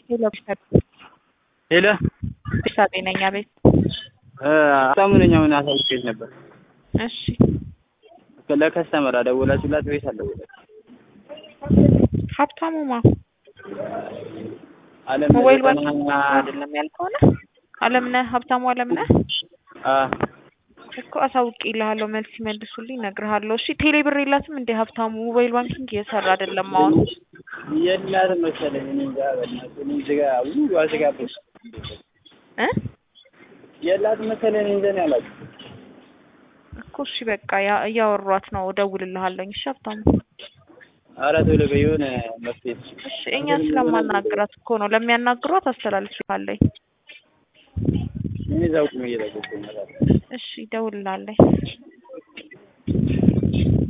ሄሎ ቢሰጥ ሄሎ ቢሰጥ ነኝ። አቤት። በጣም ነኝ። አሁን አሳውቄሽ ነበር። እሺ ለከስተመር አደወላችሁላት ወይስ አልደወላችሁም? ሀብታሙማ አለም ሞባይል ዘጠና ባንክ አይደለም ያልከሆነ አለምነህ ሀብታሙ አለምነህ አ እኮ አሳውቅ ይልሃለሁ። መልስ ይመልሱልኝ እነግርሃለሁ። እሺ ቴሌ ብር የላትም እንደ ሀብታሙ ሞባይል ባንኪንግ እየሰራ አይደለም አሁን። የላትም መሰለኝ። እኔ እንጃ በእናትህ እኔ ዝጋ ውይ አዝጋብሽ እ የላትም መሰለኝ። እኔ እንጃ ነው ያላችሁ እኮ እሺ በቃ ያ- እያወሯት ነው። እደውልልሃለሁ። እሺ ሀብታሙ ኧረ ቶሎ በይ የሆነ መፍትሄ እሺ እኛ ስለማናግራት እኮ ነው። ለሚያናግሯት አስተላልፍልሃለሁ። እኔ እዛው ቁሜ እየጠበኩኝ ነው። እሺ እደውልልሃለሁ።